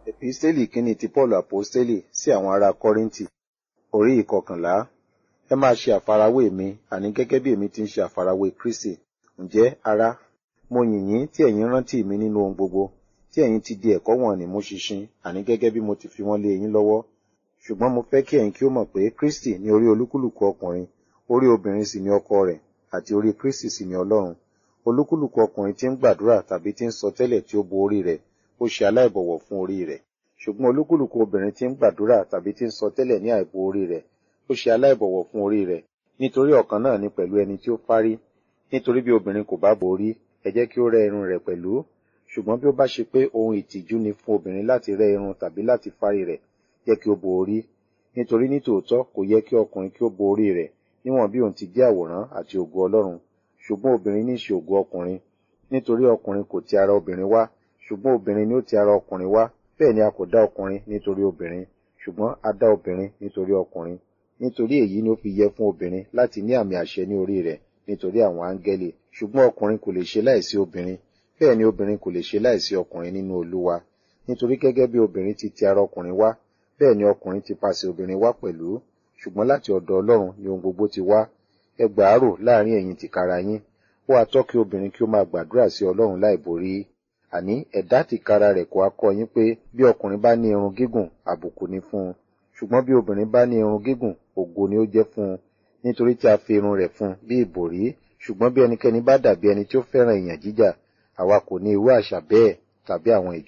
Episteli kínní ti Paul Aposteli sí àwọn ará Kọ́ríńtì, orí ìkọkànlá. Ẹ máa ṣe àfarawé mi, àní gẹ́gẹ́ bí èmi ti ń ṣe àfarawé Kristi. Ǹjẹ́, ará, mo yìn yín tí ẹ̀yin rántí mi nínú ohun gbogbo, tí ẹ̀yin ti di ẹ̀kọ́ wọ̀n-ọn-nì mú ṣinṣin, àní gẹ́gẹ́ bí mo ti fi wọ́n lé yín lọ́wọ́. Ṣùgbọ́n mo fẹ́ kí ẹ̀yin kí ó mọ̀ pé Kristi ní orí olúkúlùkù ọkùnrin, orí obìnrin sì ni ọkọ rẹ̀, àti orí Kristi sì ni Ọlọ́run. Olúkúlùkù ọkùnrin tí ń gbàdúrà tàbí tí ń sọ tẹ́lẹ̀ tí ó bo orí rẹ̀, ó ṣe aláìbọ̀wọ̀ fún orí rẹ̀. Ṣùgbọ́n olúkúlùkù obìnrin tí ń gbàdúrà tàbí tí ń sọ tẹ́lẹ̀ ní àìbo orí rẹ̀, ó ṣe aláìbọ̀wọ̀ fún orí rẹ̀, nítorí ọ̀kan náà ni pẹ̀lú ẹni tí ó fárí. Nítorí bí obìnrin kò bá bo orí, ẹ jẹ́ kí ó rẹ́ irun rẹ̀ pẹ̀lú. Ṣùgbọ́n bí ó bá ṣe pé ohun ìtìjú ni fún obìnrin láti rẹ́ irun tàbí láti fárí rẹ̀, jẹ́ kí ó bo orí. Nítorí ní tòótọ́ kò yẹ kí ọkùnrin kí ó bo orí rẹ̀, níwọ̀n bí òun ti jẹ́ àwòrán àti ògo Ọlọ́run. Ṣùgbọ́n obìnrin ní í ṣe ògo ọkùnrin. Nítorí ọkùnrin kò ti ara obìnrin wá, ṣùgbọ́n obìnrin ni ó ti ara ọkùnrin wá. Bẹ́ẹ̀ ni a kò dá ọkùnrin nítorí obìnrin, ṣùgbọ́n a dá obìnrin nítorí ọkùnrin. Nítorí èyí ni ó fi yẹ fún obìnrin láti ní àmì àṣẹ ní orí rẹ̀ nítorí àwọn áńgẹ́lì. Ṣùgbọ́n ọkùnrin kò lè ṣe láìsí obìnrin, bẹ́ẹ̀ ni obìnrin kò lè ṣe láìsí ọkùnrin nínú Olúwa. Nítorí gẹ́gẹ́ bí obìnrin ti ti ara ọkùnrin wá, bẹ́ẹ̀ ni ọkùnrin ti pasẹ̀ obìnrin wá pẹ̀lú. Ṣùgbọ́n láti ọ̀dọ̀ Ọlọ́run ni ohun gbogbo ti wá. Ẹ gbà á rò láàrin ẹ̀yin tìkára yín. Ó ha tọ́ kí obìnrin kí ó máa gbàdúrà sí Ọlọ́run láìborí. Àní ẹ̀dá tìkára rẹ̀ kò ha kọ́ yín pé bí ọkùnrin bá ní irun gígùn, àbùkù ni fún un. Ṣùgbọ́n bí obìnrin bá ní irun gígùn, ògo ni ó jẹ́ fún un. Nítorí tí a fi irun rẹ̀ fún un bí ìbòrí. Ṣùgbọ́n bí ẹnikẹ́ni bá dàbí ẹni tí ó fẹ́ràn ìyàn jíjà, àwa kò ní irú àṣà bẹ́ẹ̀ tàbí àwọn ìjọ